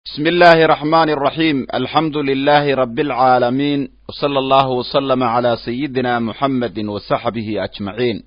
بسم الله الرحمن الرحيم الحمد لله رب العالمين وصلى الله وسلم على سيدنا محمد وصحبه أجمعين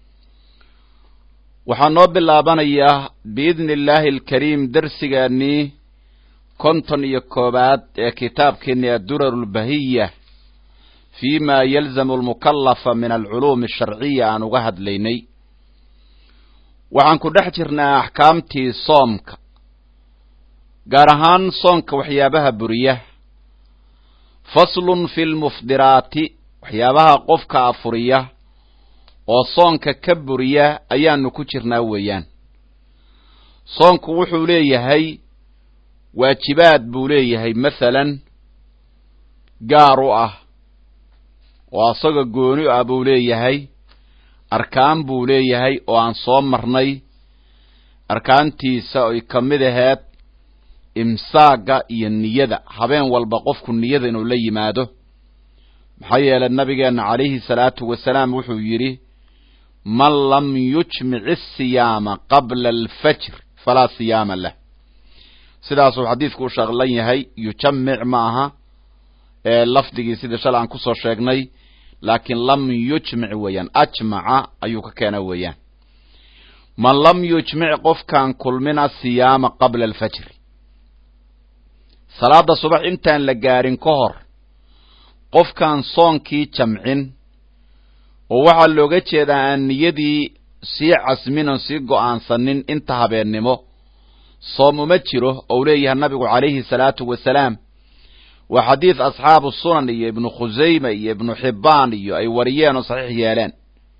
waxaan noo bilaabanayaa biidni illaahi alkariim dersigaannii konton iyo koowaad ee kitaabkeenni addurar lbahiya fii ma yalzamu almukallafa min alculuumi asharciya aan uga hadlaynay waxaan ku dhex jirnaa axkaamtii soomka gaar ahaan soonka waxyaabaha buriya faslun fi lmufdiraati waxyaabaha qofka afuriya oo soonka ka buriya ayaanu ku jirnaa weeyaan soonku wuxuu leeyahay waajibaad buu leeyahay masalan gaar u ah oo asaga gooni ah buu leeyahay arkaan buu leeyahay oo aan soo marnay arkaantiisa ay ka mid aheed imsaaga iyo niyada habeen walba qofku niyada inuu la yimaado maxaa yeelay nabigeenna calayhi salaatu wasalaam wuxuu yidhi man lam yujmic asiyaama qabla alfajr falaa siyaama lah sidaasuu xadiidku u shaqlan yahay yujamic ma aha ee lafdigii sidii shalay aan kusoo sheegnay laakiin lam yujmic weeyaan ajmaca ayuu ka keena weeyaan man lam yujmic qofkaan kulmina siyaama qabla alfajri salaada subax intaan la gaarin ka hor qofkaan soonkii jamcin oo waxaa looga jeedaa aan niyadii sii casmin oon sii go'aansanin inta habeennimo soom uma jiro ou leeyahay nabigu calayhi salaatu wasalaam waa xadiid asxaabu sunan iyo ibnu khusayma iyo ibnu xibbaan iyo ay wariyeen oo saxiix yeeleen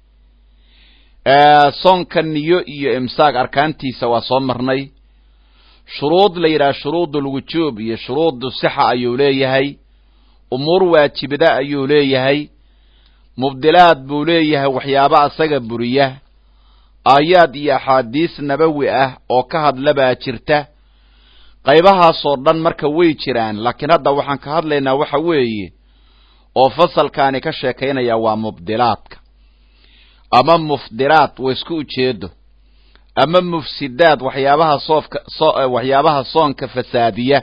soonka niyo iyo imsaaq arkaantiisa waa soo marnay shuruud la yidhaha shuruudulwujuub iyo shuruudu sixa ayuu leeyahay umuur waajibada ayuu leeyahay mubdilaad buu leeyahay waxyaaba asaga buriya aayaad iyo axaadiis nabawi ah oo ka hadla baa jirta qaybahaasoo dhan marka way jiraan laakiin hadda waxaan ka hadlaynaa waxa weeye oo fasalkaani ka sheekaynaya waa mubdilaadka ama mufdiraad wa isku ujeedo ama mufsidaad waxyaabaha soofka waxyaabaha soonka fasaadiya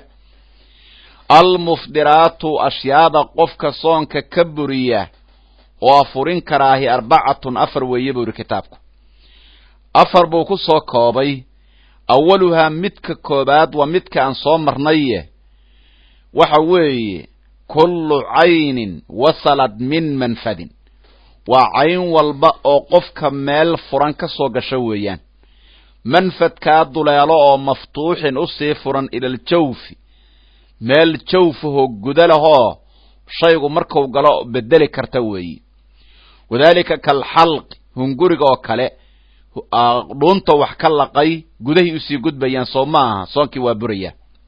almufdiraatu ashyaada qofka soonka ka buriya oo afurin karaahi arbacatun afar weeye buu yidhi kitaabku afar buu ku soo koobay awaluhaa midka koobaad waa midka aan soo marnaye waxa weeye kullu caynin wasalad min manfadin waa cayn walba oo qofka meel furan ka soo gasho weeyaan manfadkaa duleelo oo maftuuxin u sii furan ilaljawfi meel jawfahoo guda lahoo shaygu marku galo bedeli karta weeyi wadaalika kalxalqi hunguriga oo kale dhuunta wax ka laqay gudahay usii gudbayaan soo ma aha soonkii waa buraya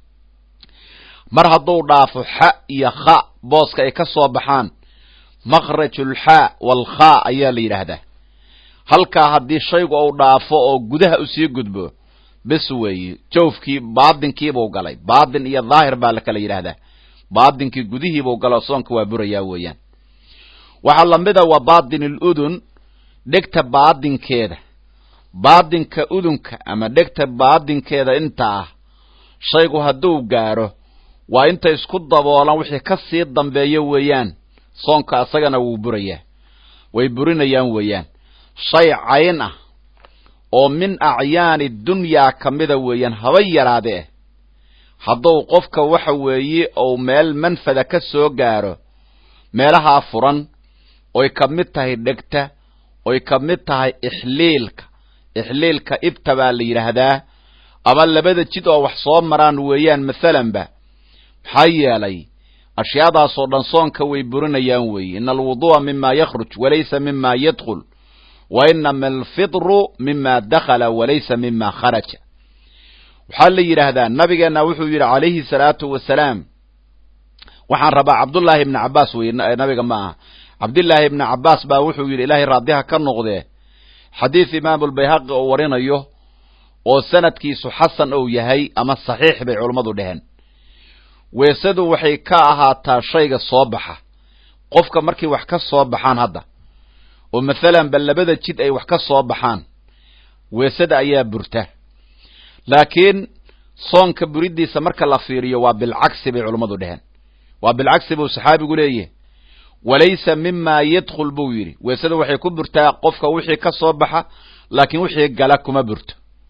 mar hadduu dhaafo xa iyo kha booska ay ka soo baxaan makhrajulxaa walkhaa ayaa la yidhaahdaa halkaa haddii shaygu uu dhaafo oo gudaha usii gudbo bes weeye jawfkii baadinkiibuu galay baadin iyo dhaahir baa la kala yidhaahdaa baadinkii gudihiibuu galo soonka waa burayaa weeyaan waxaa lamida waa baadin aludun dhegta baadinkeeda baadinka udunka ama dhegta baadinkeeda inta ah shaygu hadduu gaaro waa inta isku daboolan wixii ka sii dambeeyo weeyaan soonka asagana wuu burayaa way burinayaan weeyaan shay cayn ah oo min acyaani dunyaa ka mida weeyaan haba yaraade eh hadduu qofka waxa weeye ou meel manfada ka soo gaaro meelahaa furan oy ka mid tahay dhegta oy ka mid tahay ixliilka ixliilka ibta baa la yidhaahdaa ama labada jid oo wax soo maraan weeyaan mathalanba maxaa yeelay ashyaadaasoo dhan soonka way burinayaan weeye ina alwudu'a mima yakhruj walaysa mima yadkhul wa inama alfidru mima dakhala walaysa mima kharaja waxaa la yidhaahdaa nabigeenna wuxuu yidhi calayhi salaatu wasalaam waxaan rabaa cabdullaahi ibni cabbaas weye nabiga ma aha cabdillaahi ibni cabbaas baa wuxuu yidhi ilaahay raadiha ka noqdee xadiid imaamulbayhaqi oo warinayo oo sanadkiisu xasan ou yahay ama saxiix bay culummadu dheheen weesadu waxay ka ahaataa shayga soo baxa qofka markay wax ka soo baxaan hadda oo mathalan ba labada jid ay wax ka soo baxaan weesada ayaa burta laakiin soonka buridiisa marka la fiiriyo waa bilcagsi bay culummadu dheheen waa bilcagsi buu saxaabigu leeyahay walaysa mima yadkhul buu yidhi weesada waxay ku burtaa qofka wixii ka soo baxa laakiin wixii gala kuma burto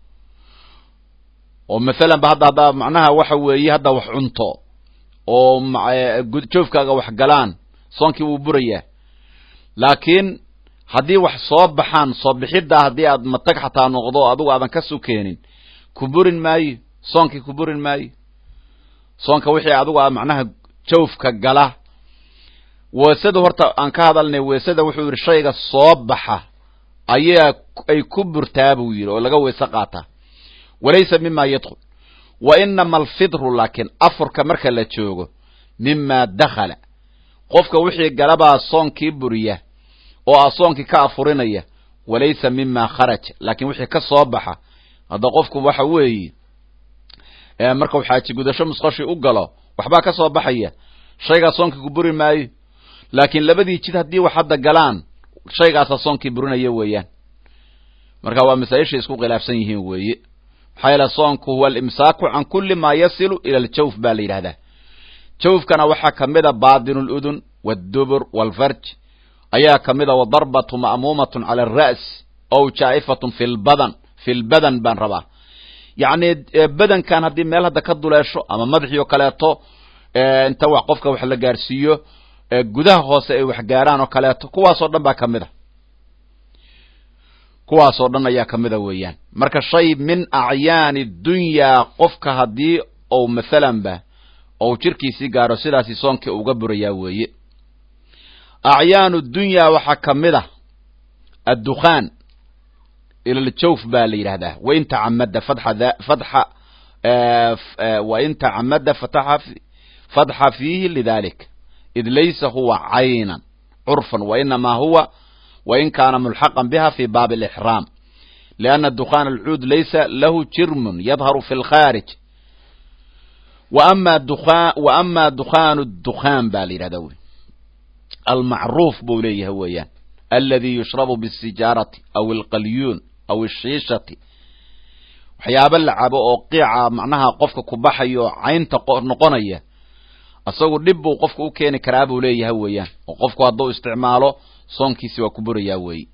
oo maalan ba hadda haddaa macnaha waxa weeye hadda wax cunto oo joofkaaga wax galaan soonkii wuu burayaa laakiin haddii wax soo baxaan soo bixiddaa haddii aad matag xataa noqdo adigu aadan ka sukeenin ku burin maayo soonkii ku burin maayo soonka wixii adigu a macnaha jawfka gala weesada horta aan ka hadalnay weesada wuxuu yidhi shayga soo baxa ayaa ay ku burtaa buu yidhi oo laga weese qaataa walaysa mima yadkhul wa inama alfidru laakiin afurka marka la joogo mima dakhala qofka wixii galabaa soonkii buriya oo ah soonkii ka afurinaya walaysa mima kharaja laakiin wixii ka soo baxa hadda qofku waxa weeye markau xaaji gudasho musqoshii u galo waxbaa ka soo baxaya shaygaa soonkii ku buri maayo laakiin labadii jid haddii wax hadda galaan shaygaasa soonkii burinaya weeyaan marka waa masaa-ishay isku khilaafsan yihiin weeye maxaa yeele soonku huwa alimsaaku can kulli maa yasilu ila aljawf baa la yidhahdaa jawfkana waxaa ka mid a baatinu ludun waddubur waalfarj ayaa ka mid a wadarbatu ma'muumatun cala alra's ow jaa'ifatun fi lbadan fi lbadan baan rabaa yacni badankan haddii meel hadda ka duleesho ama madaxii oo kaleeto inta wax qofka wax la gaarsiiyo gudaha hoose ay wax gaaraan oo kaleeto kuwaasoo dhan baa ka mid a kuwaasoo dhan ayaa ka mid a weeyaan marka shay min acyaani dunyaa qofka haddii ou mathalanba ou jirkiisii gaaro sidaasi soonkii uga burayaa weeye acyaanu dunyaa waxaa ka mid ah addukhaan ilaljawf baa la yidhahdaa wain tacamada fadxa fadxa wain tacamada fataxa fadxa fiihi lidalik id laysa huwa caynan curfan wainamaa huwa wain kaana mulxaqan biha fi baabi alixraam lianna dukhaan alcuud laysa lahu jirmun yadharu fi lkhaarij wa ama dukhaanu dukhaan baa la yidhahdaa wey almacruuf buu leeyahay weeyaan aladi yushrabu bisijaarati aw alqalyuun aw ashiishati waxyaaba la cabo oo qiica macnaha qofka ku baxayo caynta noqonaya isagu dhib buu qofka u keeni karaa buu leeyahay weeyaan oo qofku hadduu isticmaalo soonkiisi waa ku burayaa weeye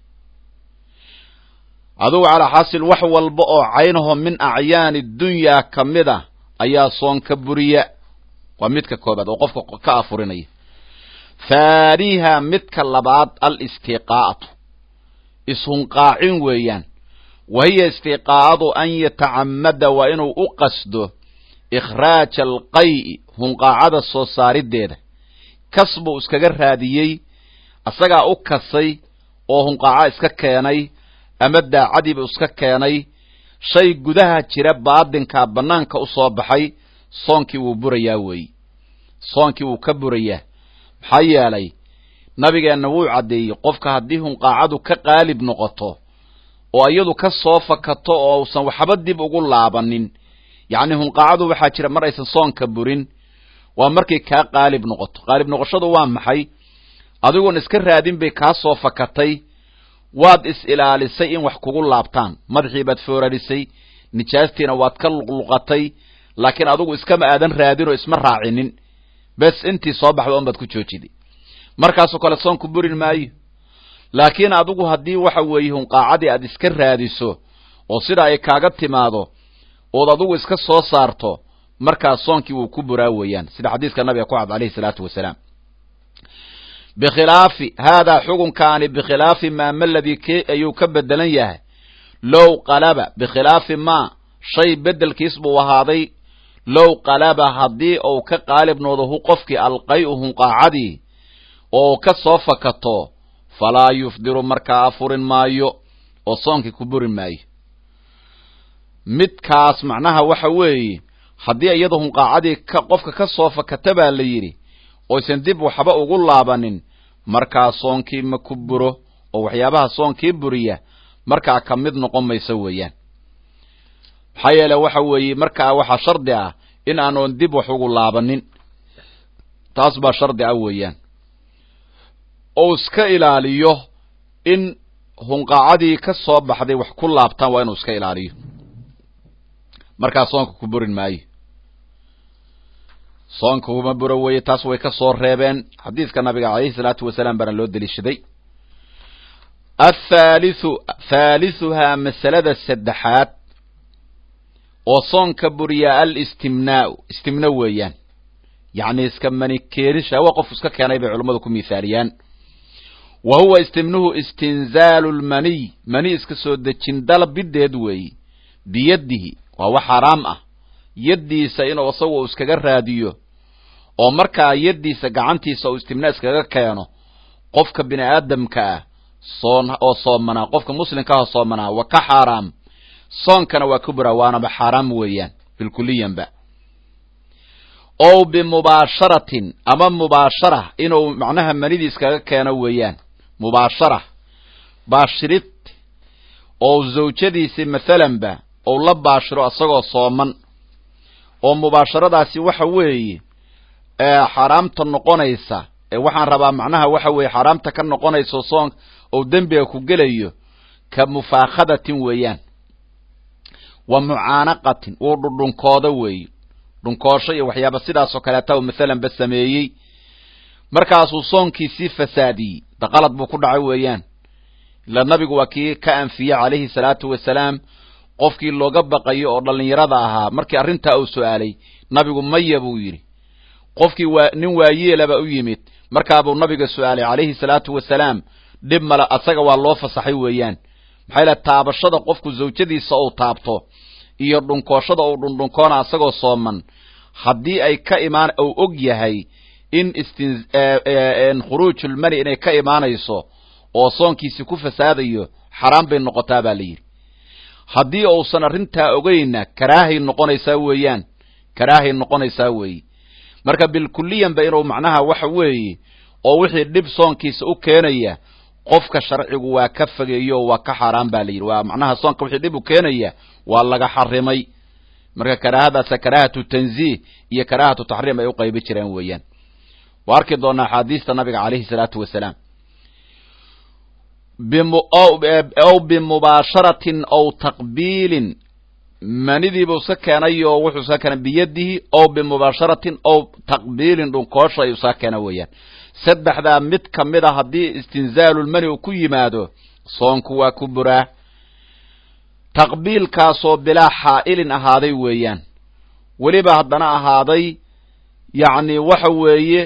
adugu calaa xaasil wax walba oo caynaho min acyaani dunyaa ka mid a ayaa soon ka buriya waa midka koobaad oo qofka ka afurinaya faaniha midka labaad alistiqaa'atu ishunqaacin weeyaan wa hiya istiqaa'adu an yatacamada waa inuu u qasdo ikhraaja alqay'i hunqaacada soo saariddeeda kas buu iskaga raadiyey asagaa u kasay oo hunqaaca iska keenay ama daacadiibu iska keenay shay gudaha jira baadinkaa bannaanka u soo baxay soonkii wuu burayaa weeye soonkii wuu ka burayaa maxaa yeelay nabigeenna wuu caddeeyey qofka haddii hunqaacadu ka qaalib noqoto oo iyadu ka soo fakato oo usan waxba dib ugu laabanin yacni hunqaacadu waxaa jira mar aysan soonka burin waa markay kaa qaalib noqoto qaalib noqoshadu waa maxay adigoon iska raadin bay kaa soo fakatay waad is ilaalisay in wax kugu laabtaan madaxii baad foorarisay nijaastiina waad ka luqluqatay laakiin adigu iskama aadan raadin oo isma raacinin bes intii soo baxda un baad ku joojiday markaasoo kale soonku burin maayo laakiin adigu haddii waxa weeye hunqaacadii aad iska raadiso oo sida ay kaaga timaado ood adigu iska soo saarto markaas soonkii wuu ku buraa weeyaan sida xadiiska nabiga ku cad alayhi salaatu wasalaam bikhilaafi haadaa xukunkaani bikhilaafi maa maladii ke ayuu ka bedelan yahay low qalaba bikhilaafi maa shay bedelkiis buu ahaaday low qalaba haddii uu ka qaalib noodo hu qofkii alqay-u hunqaacadii oo ka soo fakato falaa yufdiru markaa afurin maayo oo soonkii ku burin maayo midkaas macnaha waxa weeye haddii iyada hunqaacadii ka qofka ka soo fakata baa la yidhi oysan dib waxba ugu laabanin markaa soonkii ma ku buro oo waxyaabaha soonkii buriya markaa ka mid noqon mayso weeyaan maxaa yeele waxa weeye markaa waxaa shardi ah in aanoon dib wax ugu laabanin taas baa shardi ah weeyaan ou iska ilaaliyo in hunqaacadii ka soo baxday wax ku laabtaan waa inuu iska ilaaliyo markaa soonka ku burin maayo soonka kuma buro weeye taas way ka soo reebeen xadiiska nabiga calayhi salaatu wasalaam baana loo deliishaday athaalithu thaalisuhaa masalada saddexaad oo soonka buriya alistimnaau istimna weeyaan yacni iska mani keenisha hawa qof iska keenay bay culummadu ku miithaaliyaan wa huwa istimnuhu istinzaalu lmaniy mani iska soo dejin dalbideed weeye biyadihi waa wax xaraam ah yaddiisa inuu isagu iskaga raadiyo oo markaa yaddiisa gacantiisa uu istimna iskaga keeno qofka bini aadamka ah soon oo soomanaa qofka muslimka ah soomanaa waa ka xaaraam soonkana waa ku buraa waanaba xaaraam weeyaan bilkuliyanba ow bimubaasharatin ama mubaashara inuu macnaha manidii iskaga keeno weeyaan mubaashara baashirid oo zawjadiisi mathalanba ou la baashiro isagoo sooman oo mubaasharadaasi waxa weeye xaaraamta noqonaysa waxaan rabaa macnaha waxa weeye xaaraamta ka noqonayso soon ou dembiga ku gelayo ka mufaakhadatin weeyaan wa mucaanaqatin wuu dhudhunkooda weeye dhunkoosho iyo waxyaaba sidaasoo kaleeta u mathalan ba sameeyey markaasuu soonkiisii fasaadiyey daqalad buu ku dhacay weeyaan ila nabigu waa kii ka anfiyey calayhi salaatu wasalaam qofkii looga baqayo oo dhallinyarada ahaa markii arrintaa uu su'aalay nabigu maya buu yidhi qofkii waa nin waayeelaba u yimid markaabuu nabiga su'aalay calayhi salaatu wasalaam dhib male asaga waa loo fasaxay weeyaan maxaa yale taabashada qofku zawjadiisa uu taabto iyo dhunkooshada uu dhundhunkoona asagoo sooman haddii ay ka imaan uu og yahay in istin khuruujulmani inay ka imaanayso oo soonkiisi ku fasaadayo xaraam bay noqotaa baa la yidhi haddii uusan arrintaa ogeynna karaahay noqonaysaa weeyaan karaahay noqonaysaa weeye marka bilkuliyanba inuu macnaha waxa weeye oo wixii dhib soonkiisa u keenaya qofka sharcigu waa ka fogeeyo oo waa ka xaaraan ba la yidhi waa macnaha soonka wixii dhib u keenaya waa laga xarimay marka karaahadaasa karaahatu tanziih iyo karaahatu taxriim ay u qaybi jireen weeyaan waa arki doonaa axaadiista nabiga calayhi salaatu wasalaam ow bimubaasharatin ow taqbiilin manidiibuu iska keenay oo wuxuu iska keenay biyadihi ow bimubaasharatin ow taqbiilin dhunkoosha ayuu iska keena weeyaan saddexdaa mid ka mid a haddii istinzaalulmani uu ku yimaado soonku waa ku buraa taqbiilkaasoo bilaa xaa'ilin ahaaday weeyaan weliba haddana ahaaday yacni waxa weeye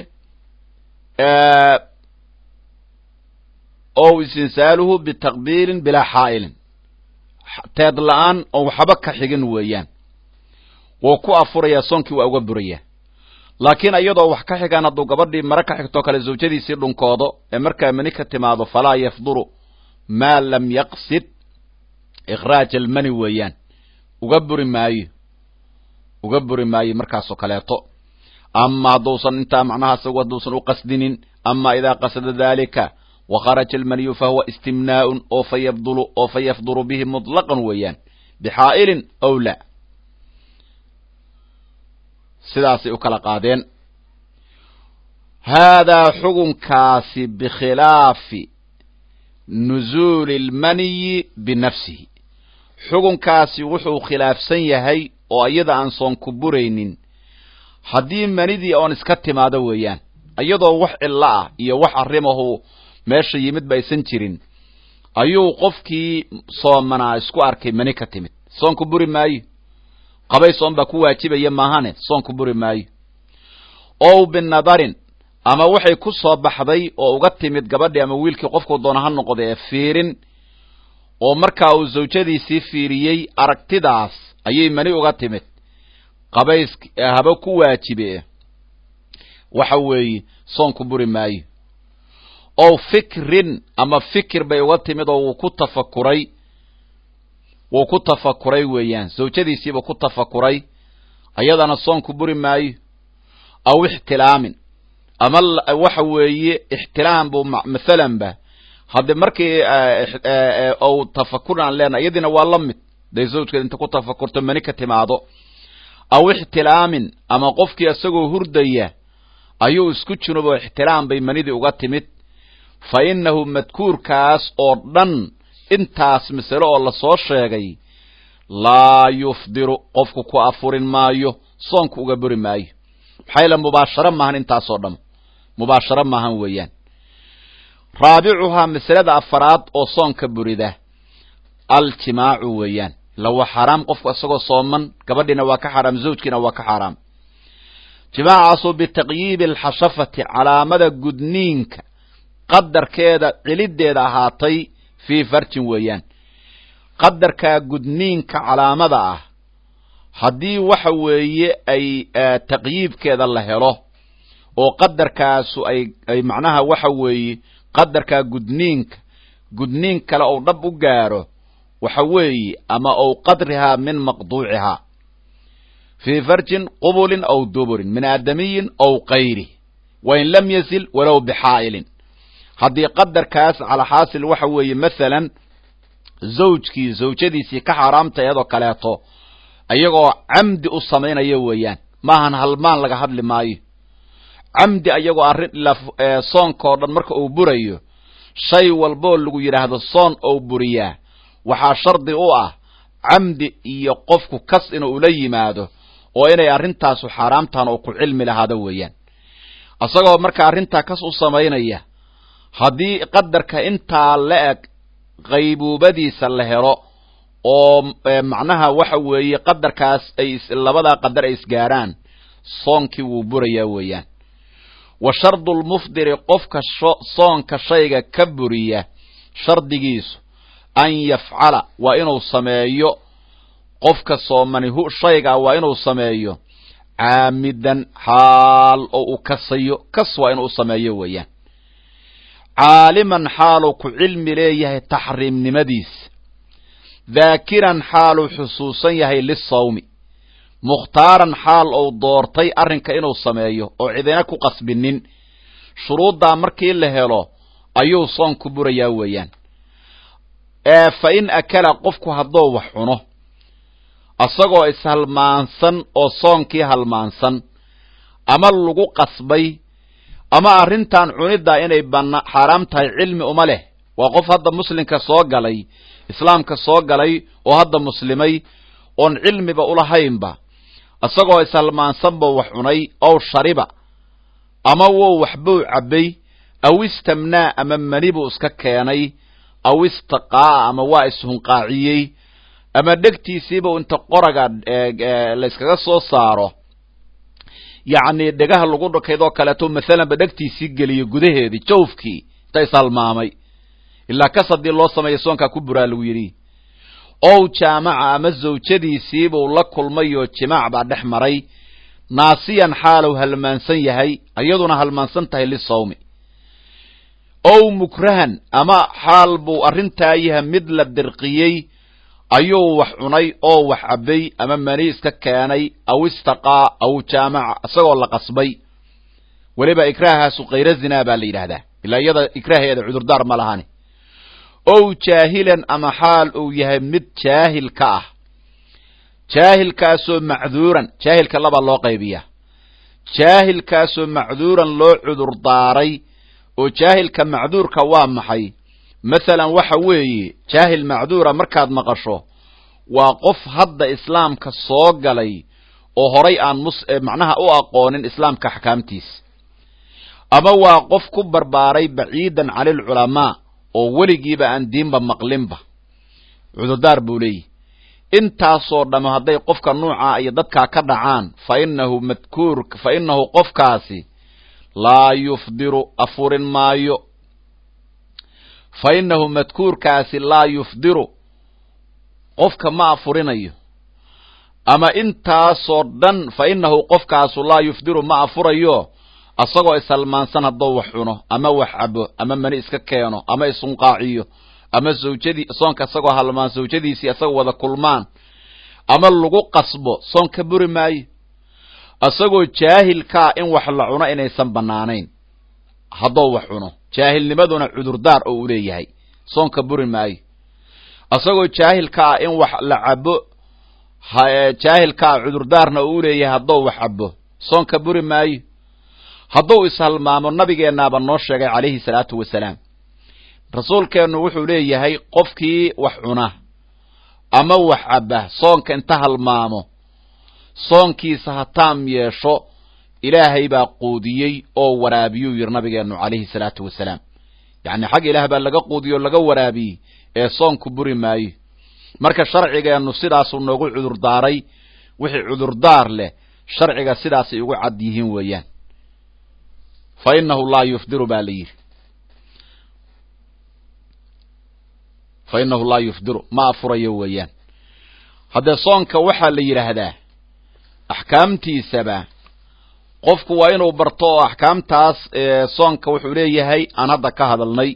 ow istinsaaluhu bitaqbiilin bilaa xaa'ilin teed la-aan oo waxba ka xigin weeyaan wuu ku afurayaa soonkii waa uga burayaa laakiin iyadoo wax ka xigaan hadduu gabadhii mare ka xigtoo kale zawjadiisii dhunkoodo ee markaa mani ka timaado falaa yafduru maa lam yaqsid ikhraaj almani weeyaan uga buri maayo uga buri maayo markaasoo kaleeto ama hadduusan intaa macnaha isagu hadduusan u qasdinin ama idaa qasada dalika wakharaja almaniyu fahuwa istimnaa'un oo fa yabdulu oo fa yafduru bihi mutlaqan weeyaan bixaa'ilin ow la sidaasay u kala qaadeen haadaa xugunkaasi bikhilaafi nuzuuli almaniyi binafsihi xugunkaasi wuxuu khilaafsan yahay oo iyada aan soon ku buraynin haddii manidii oon iska timaado weeyaan iyadoo wax cillo ah iyo wax arrimahu meesha yimid ba aysan jirin ayuu qofkii soomanaa isku arkay mani ka timid soonku buri maayo qabay soon baa ku waajibaya maahane soonku buri maayo ow binadarin ama waxay ku soo baxday oo uga timid gabadhii ama wiilkii qofku doona ha noqda ee fiirin oo markaa uu zawjadiisii fiiriyey aragtidaas ayay mani uga timid qabays haba ku waajibe waxa weeye soonku buri maayo ow fikrin ama fikir bay uga timid oo wuu ku tafakuray wuu ku tafakuray weeyaan zawjadiisiiba ku tafakuray ayadana soonku buri maayo aw ixtilaamin ama waxa weeye ixtilaam buu mathalan ba hadde markii ou tafakur aan leenahay iyadiina waa la mid day zawjkeed inta ku tafakurto mani ka timaado aw ixtilaamin ama qofkii isagoo hurdaya ayuu isku junuboo ixtilaam bay manidii uga timid fa innahu madkuurkaas oo dhan intaas masale oo lasoo sheegay laa yufdiru qofku ku afurin maayo soonku uga buri maayo maxaa yaele mubaasharo maahan intaasoo dham mubaasharo maahan weeyaan raabicuhaa masalada afaraad oo soonka burida aljimaacu weeyaan ila waa xaaraam qofku isagoo sooman gabadhiina waa ka xaaraam zawjkiina waa ka xaaraam jimaacaasoo bitaqyiibi alxashafati calaamada gudniinka qadarkeeda ciliddeeda ahaatay fii farjin weeyaan qadarkaa gudniinka calaamada ah haddii waxa weeye ay taqyiibkeeda la helo oo qadarkaasu ay ay macnaha waxa weeye qadarkaa gudniinka gudniin kale ou dhab u gaaro waxa weeye ama ou qadrihaa min maqduucihaa fii farjin qubulin aw duburin min aadamiyin aw kayri wain lam yasil walow bixaa'ilin haddii qadarkaas calaa xaasil waxa weeye masalan zawjkii zawjadiisii ka xaaraamta iyadoo kaleeto ayagoo camdi u samaynaya weeyaan maahan halmaan laga hadli maayo camdi ayagoo arrin soonka oo dhan marka uu burayo shay walboo lagu yidhaahdo soon ou buriyaa waxaa shardi u ah camdi iyo qofku kas inuu ula yimaado oo inay arrintaasu xaaraamtaan oo ku cilmi lahaado weeyaan isagoo marka arrintaa kas u samaynaya haddii qadarka intaa la eg qaybuubadiisa la helo oo macnaha waxa weeye qadarkaas ay labadaa qadar ay isgaaraan soonkii wuu burayaa weeyaan wa shardu lmufdiri qofka soonka shayga ka buriya shardigiisu an yafcala waa inuu sameeyo qofka soomani hu shaygaa waa inuu sameeyo caamidan xaal oo uu kasayo kas waa inuu sameeyo weeyaan caaliman xaaluu ku cilmi leeyahay taxriimnimadiisa daakiran xaaluu xusuusan yahay lisawmi mukhtaaran xaal ou doortay arrinka inuu sameeyo oo cidina ku qasbinin shuruuddaa markii la helo ayuu soon ku burayaa weeyaan ee fa in akala qofku hadduu wax cuno isagoo ishalmaansan oo soonkii halmaansan ama lagu qasbay ama arrintan cuniddaa inay bana xaaraam tahay cilmi uma leh waa qof hadda muslimka soo galay islaamka soo galay oo hadda muslimay oon cilmiba ulahaynba isagoo ishalmaansan buu wax cunay ow shariba ama wou waxbuu cabbay aw istamnaa ama mani buu iska keenay aw istaqaa'a ama waa ishunqaaciyey ama dhegtiisiiba inta qoraga layskaga soo saaro yacni dhegaha lagu dhakaydoo kaleeto masalanba dhegtiisii geliyo gudaheedii jawfkii inta ishalmaamay ilaa kas haddii loo sameeya soonkaa ku buraa lagu yidhi ow jaamaca ama zawjadiisiibuu la kulmay oo jimaac baa dhex maray naasiyan xaalow halmaansan yahay iyaduna halmaansan tahay lisawmi ow mukrahan ama xaal buu arrintaa yahay mid la dirqiyey ayuu wax cunay oo wax cabbay ama mani iska keenay aw istaqaa aw jaamaca isagoo la qasbay weliba ikraahaasu kayra zinaa baa la yidhaahdaa ilaa iyada ikraaheeda cudurdaar ma lahani ow jaahilan ama xaal uu yahay mid jaahil ka ah jaahilkaasoo macduuran jaahilka laba loo qaybiya jaahilkaasoo macduuran loo cudurdaaray oo jaahilka macduurka waa maxay masalan waxa weeye jaahil macduura markaad maqasho waa qof hadda islaamka soo galay oo horay aan mus macnaha u aqoonin islaamka axkaamtiisa ama waa qof ku barbaaray baciidan cani alculamaa oo weligiiba aan diinba maqlinba cudurdaar buu leeyihi intaasoo dhamme hadday qofka nuucaa iyo dadkaa ka dhacaan fa inahu madkuur fa inahu qofkaasi laa yufdiru afurin maayo fa inahu madkuurkaasi laa yufdiru qofka ma afurinayo ama intaasoo dhan fa inahu qofkaasu laa yufdiru ma afurayo asagoo ishalmaansan hadduu wax cuno ama wax cabo ama mani iska keeno ama isunqaaciyo ama zawjadii soonka isagoo halmaan zawjadiisii isagoo wada kulmaan ama lagu qasbo soon ka buri maayo isagoo jaahilkaa in wax la cuno inaysan bannaanayn hadduu wax cuno jaahilnimaduna cudurdaar oo u leeyahay soonka buri maayo isagoo jaahilkaa in wax la cabo jaahilkaa cudurdaarna oo u leeyahay hadduu wax cabo soonka buri maayo hadduu ishalmaamo nabigeennaaba noo sheegay calayhi salaatu wasalaam rasuulkeennu wuxuu leeyahay qofkii wax cuna ama wax cabba soonka inta halmaamo soonkiisa ha taam yeesho ilaahay baa quudiyey oo waraabiyuu yidhi nabigeennu calayhi salaatu wasalaam yacni xag ilaah baa laga quudiyey oo laga waraabiyey ee soonku buri maayo marka sharcigeennu sidaasuu noogu cudurdaaray wixii cudurdaar leh sharciga sidaasay ugu cad yihiin weeyaan fa innahu laa yufdiru baa la yidhi fa innahu laa yufdiru ma afurayo weeyaan haddee soonka waxaa la yidhaahdaa axkaamtiisaba qofku waa inuu barto oo axkaamtaas soonka wuxuu leeyahay aan hadda ka hadalnay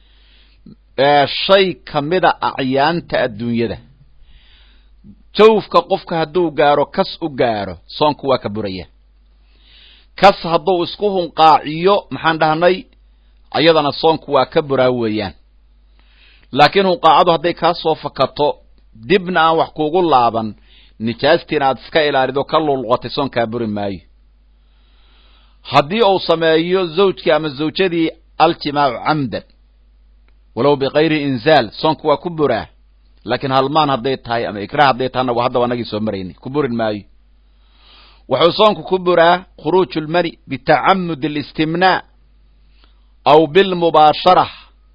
shay kamida acyaanta adduunyada jawfka qofka hadduu gaaro kas u gaaro soonku waa ka buraya kas hadduu isku hunqaaciyo maxaan dhahnay ayadana soonku waa ka buraa weeyaan laakiin hunqaacadu hadday kaa soo fakato dibna aan wax kuugu laaban nijaastiina aad iska ilaalido ka lulqotay soonkaa buri maayo haddii uu sameeyo zawjkii ama zawjadii aljimaacu camdan walow bikayri inzaal soonku waa ku buraa laakiin halmaan hadday tahay ama ikrah hadday tahayna haddaba anagii soo maraynay ku burin maayo wuxuu soonku ku buraa khuruuju lmani bitacamud اlistimnaa aw bilmubaashara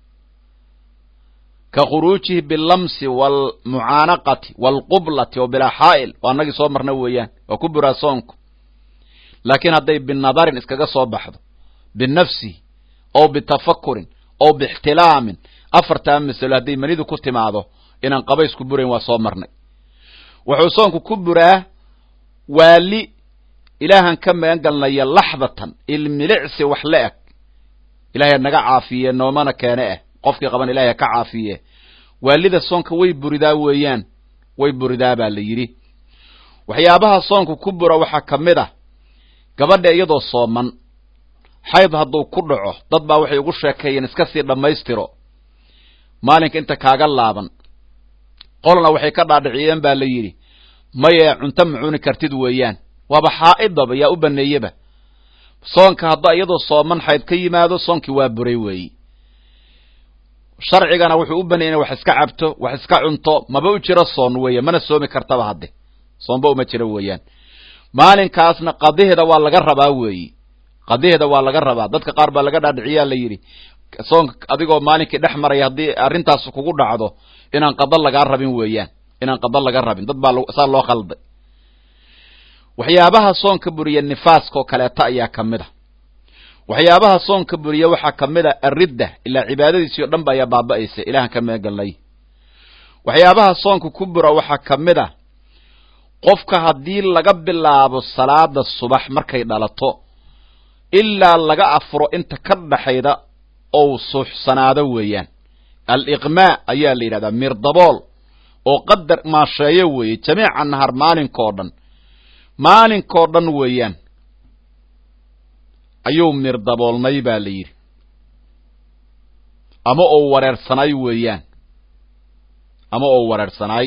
ka khuruujihi bilamsi wاlmucaanaqati wاlqublati o bilaa xaa'il oo anagii soo marna weeyaan waa ku buraa soonku laakiin hadday binadarin iskaga soo baxdo binafsihi ow bitafakurin ow bixtilaamin afartaa masalo hadday manidu ku timaado inaan qabays ku burayn waa soo marnay wuxuu soonku ku buraa waali ilaahan ka magan galnaya laxdatan ilmilicsi wax la eg ilaahay naga caafiye noomana keene ah qofkii qaban ilahay ka caafiye waalida soonka way buridaa weeyaan way buridaa baa la yidhi waxyaabaha soonku ku bura waxaa ka mid ah gabadha iyadoo sooman xayd hadduu ku dhaco dad baa waxay ugu sheekeeyeen iska sii dhammaystiro maalinka inta kaaga laaban qolna waxay ka dhaadhiciyeen baa la yidhi maye cunto ma cuni kartid weeyaan waaba xaa'idaba yaa u baneeyeba soonka hadda iyadoo sooman xayd ka yimaado soonkii waa buray weeyi sharcigana wuxuu u baneeyay inay wax iska cabto wax iska cunto maba u jiro soon weeye mana soomi kartaba hadde soonba uma jiro weeyaan maalinkaasna qadiheeda waa laga rabaa weeyi qadiheeda waa laga rabaa dadka qaar baa laga dhaadhiciyaa la yidhi soonka adigoo maalinkii dhex maraya haddii arrintaas kugu dhacdo inaan qada lagaa rabin weeyaan inaan qada laga rabin dad baa saa loo khalday waxyaabaha soonka buriya nifaaska oo kaleeta ayaa ka mid a waxyaabaha soonka buriya waxaa ka mid a aridda ilaa cibaadadiisii o dhan ba ayaa baaba'aysa ilahan ka meegalnay waxyaabaha soonka ku bura waxaa ka mid a qofka haddii laga bilaabo salaada subax markay dhalato ilaa laga afuro inta ka dhaxayda ou suuxsanaado weeyaan aliqmaa ayaa la yidhahdaa mirdabool oo qadar maasheeyo weeye jamiica nahar maalinkoo dhan maalinkoo dhan weeyaan ayuu mirdaboolnay baa la yidhi ama ou wareersanaay weeyaan ama ou wareersanaay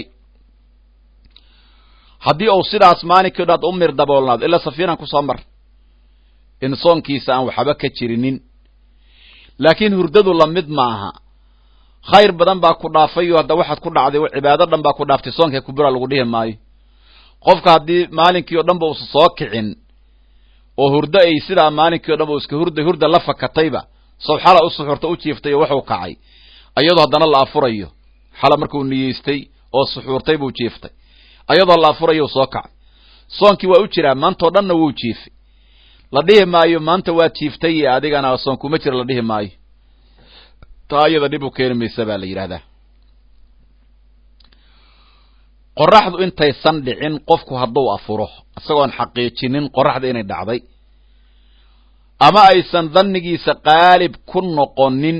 haddii uu sidaas maalinkii dhan ad u mirdaboolnaado ilaa safiinan kusoo mar in soonkiisa aan waxba ka jirinin laakiin hurdadu lamid maaha khayr badan baa ku dhaafayo hadda waxaad ku dhacday cibaado dhan baa ku dhaaftay soonka kubura lagu dhihi maayo qofka haddii maalinkii o dhan ba usa soo kicin oo hurdo ay sidaa maalinkii o dhan ba iska hurda hurda la fakatayba sow xala u suxuurta u jiiftay oo waxuu kacay ayadoo haddana la afurayo xala markuu niyeystay oo suxuurtay buu jiiftay ayadoo la afurayo soo kacay soonkii waa u jiraa maantao dhanna wuu jiifay la dhihi maayo maanta waa jiiftay iyo adigana soon kuma jira la dhihi maayo taa iyada dhib u keeni maysa baa la yidhahdaa qoraxdu intaysan dhicin qofku hadduu afuro isagoon xaqiijinin qoraxda inay dhacday ama aysan dannigiisa qaalib ku noqonin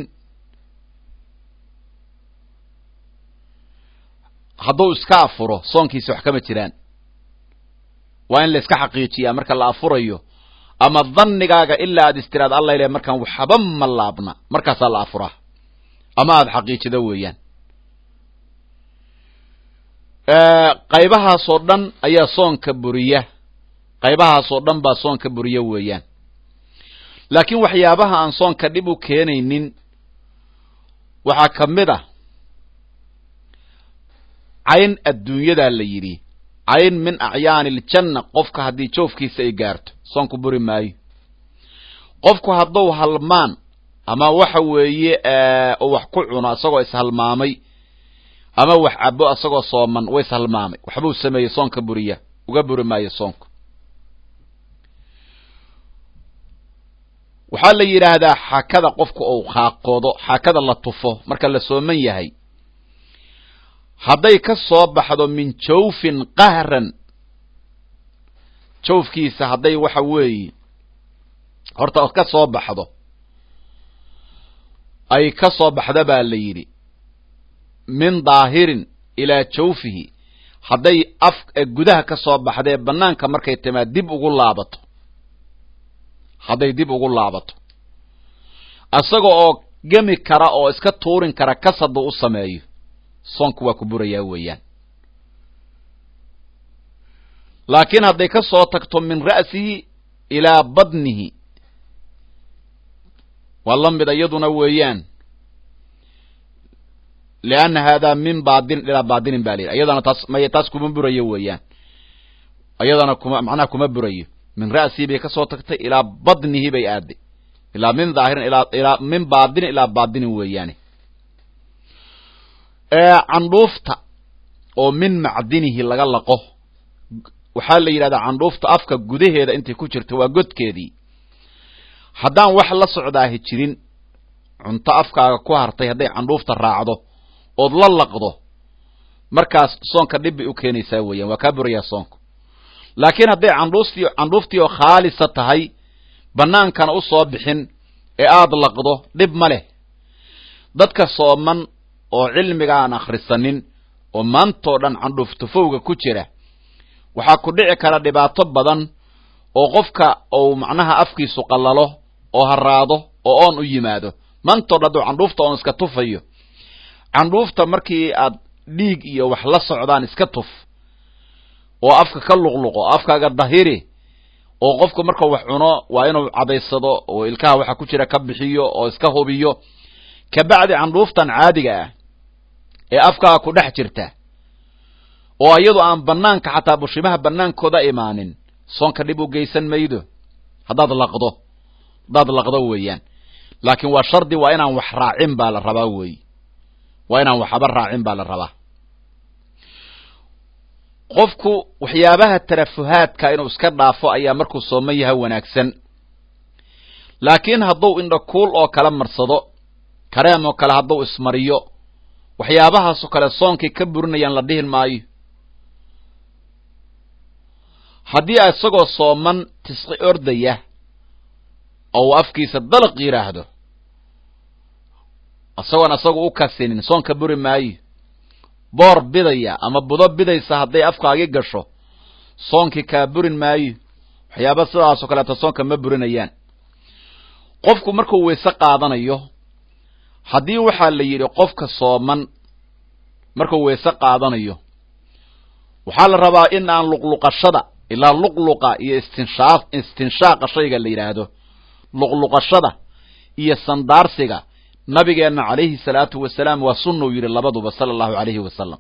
hadduu iska afuro soonkiisa wax kama jiraan waa in la iska xaqiijiyaa marka la afurayo ama dannigaaga ilaa aad istiraad alla ile markaan waxba ma laabna markaasaa la afuraa ama aada xaqiijido weeyaan qaybahaasoo dhan ayaa soonka buriya qaybahaasoo dhan baa soonka buriya weeyaan laakiin waxyaabaha aan soonka dhib u keenaynin waxaa ka mid ah cayn adduunyadaa la yidhi cayn min acyaani iljanna qofka haddii joofkiisa ay gaarto soonku buri maayo qofku hadduu halmaan ama waxa weeye oo wax ku cuno isagoo ishalmaamay ama wax cabo isagoo sooman wa ishalmaamay waxbuu sameeyey soonka buriya uga buri maayo soonku waxaa la yidhaahdaa xakada qofku uu qaaqoodo xakada la tufo marka la sooman yahay hadday ka soo baxdo min jawfin qahran jawfkiisa hadday waxa weeye horta ka soo baxdo ay ka soo baxda baa la yidhi min daahirin ilaa jawfihi hadday af gudaha ka soo baxdee bannaanka markay timaad dib ugu laabato hadday dib ugu laabato isaga oo gemi kara oo iska tuurin kara kasadu u sameeyo soonku waa ku burayaa weeyaan laakiin hadday ka soo tagto min ra'sihi ilaa badnihi waa la mid iyaduna weeyaan lianna haadaa min baadin ilaa baadinin ba la yidhi iyadana taas may taas kuma burayo weeyaan iyadana kuma macnaha kuma burayo min ra'sihi bay ka soo tagtay ilaa badnihi bay aaday ilaa min dhaahirin ilaa ilaa min baadinin ilaa baadinin weeyaane candhuufta oo min macdinihi laga laqo waxaa la yidhahdaa candhuufta afka gudaheeda intay ku jirto waa godkeedii haddaan wax la socdaahi jirin cunto afkaaga ku hartay hadday candhuufta raacdo ood la laqdo markaas soonka dhib bay u keenaysaa weeyaan waa kaa burayaa soonku laakiin hadday candhuuftii candhuuftii oo khaalisa tahay bannaankana u soo bixin ee aada laqdo dhib ma leh dadka sooman oo cilmiga aan akhrisanin oo maantoo dhan candhuuf tufowga ku jira waxaa ku dhici kara dhibaato badan oo qofka uu macnaha afkiisu qallalo oo haraado oo oon u yimaado maantoo dhan hadduu candhuufta oon iska tufayo candhuufta markii aad dhiig iyo wax la socdaan iska tuf oo afka ka luqluqo afkaaga dahiri oo qofku markuu wax cuno waa inuu cadaysado oo ilkaha waxa ku jira ka bixiyo oo iska hubiyo kabacdi candhuuftan caadiga ah ee afkaaga ku dhex jirta oo iyadu aan banaanka xataa bushimaha banaankooda imaanin soonka dhib u geysan maydo haddaad laqdo haddaad laqdo weeyaan laakiin waa shardi waa inaan wax raacin baa la rabaa weey waa inaan waxaba raacin baa la rabaa qofku waxyaabaha tarafuhaadka inuu iska dhaafo ayaa markuu sooman yaha wanaagsan laakiin hadduu indhakuul oo kale marsado kareem oo kale hadduu ismariyo waxyaabahaasoo kale soonkay ka burinayaan la dhihin maayo haddii isagoo sooman tisqi ordaya oo uu afkiisa dalaq yidhaahdo isagoon isagu u kasinin soonka buri maayo boor bidaya ama budo bidaysa hadday afkaagi gasho soonkii kaa burin maayo waxyaaba sidaasoo kaleeto soonka ma burinayaan qofku markuu weyse qaadanayo haddii waxaa la yidhi qofka sooman markuu weyse qaadanayo waxaa la rabaa in aan luqluqashada ilaa luqluqa iyo istinshaa istinshaaqa shayga la yidhaahdo luqluqashada iyo sandaarsiga nabigeenna calayhi salaatu wasalaam waa sunna uu yidhi labaduba sala allahu calayhi wasalam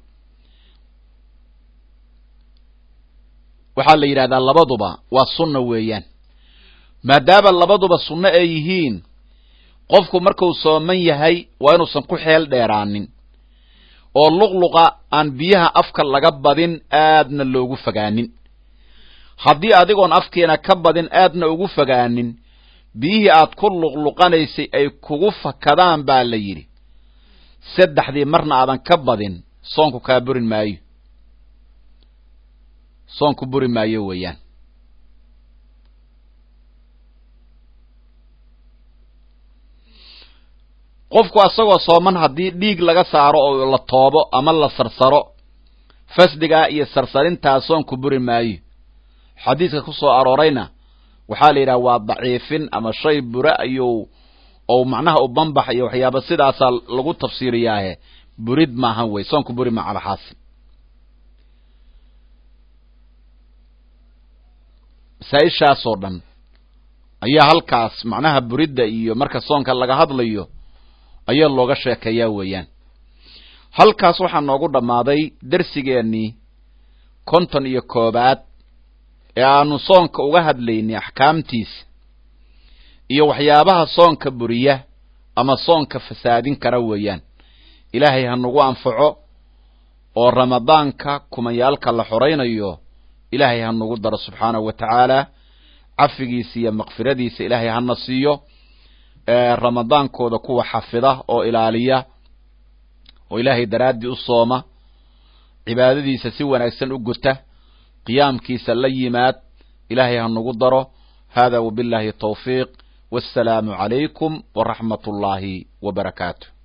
waxaa la yidhahdaa labaduba waa sunna weeyaan maadaama labaduba sunno ay yihiin qofku markuu sooman yahay waa inuusan ku xeel dheeraanin oo luqluqa aan biyaha afka laga badin aadna loogu fogaanin haddii adigoon afkeena ka badin aadna ugu fogaanin biyihii aad ku luqluqanaysay ay kugu fakadaan baa la yidhi saddexdii marna aadan ka badin soonku kaa burin maayo soonku buri maayo weeyaan qofku asagoo sooman haddii dhiig laga saaro oo la toobo ama la sarsaro fasdigaa iyo sarsarintaa soonku buri maayo xadiidka ku soo aroorayna waxaa la yidhaha waa daciifin ama shay bura ayuu ou macnaha u banbax iyo waxyaaba sidaasaa lagu tafsiiriyaahe burid maahan wey soonku buri ma calaxaasil masaa-ishaasoo dhan ayaa halkaas macnaha buridda iyo marka soonka laga hadlayo ayaa looga sheekeeyaa weeyaan halkaas waxaa noogu dhammaaday dersigeennii konton iyo koobaad ee aanu soonka uga hadlaynay axkaamtiisa iyo waxyaabaha soonka buriya ama soonka fasaadin kara weeyaan ilaahay ha nagu anfaco oo ramadaanka kumayaalka la xoraynayo ilaahay ha nagu daro subxaanahu wa tacaala cafigiisa iyo makfiradiisa ilaahay hana siiyo ramadaankooda kuwa xafida oo ilaaliya oo ilaahay daraaddii u sooma cibaadadiisa si wanaagsan u guta qiyaamkiisa la yimaad ilaahay ha nagu daro hada wabillahi tawfiiq wassalaamu calaykum waraxmat ullaahi wa barakaatu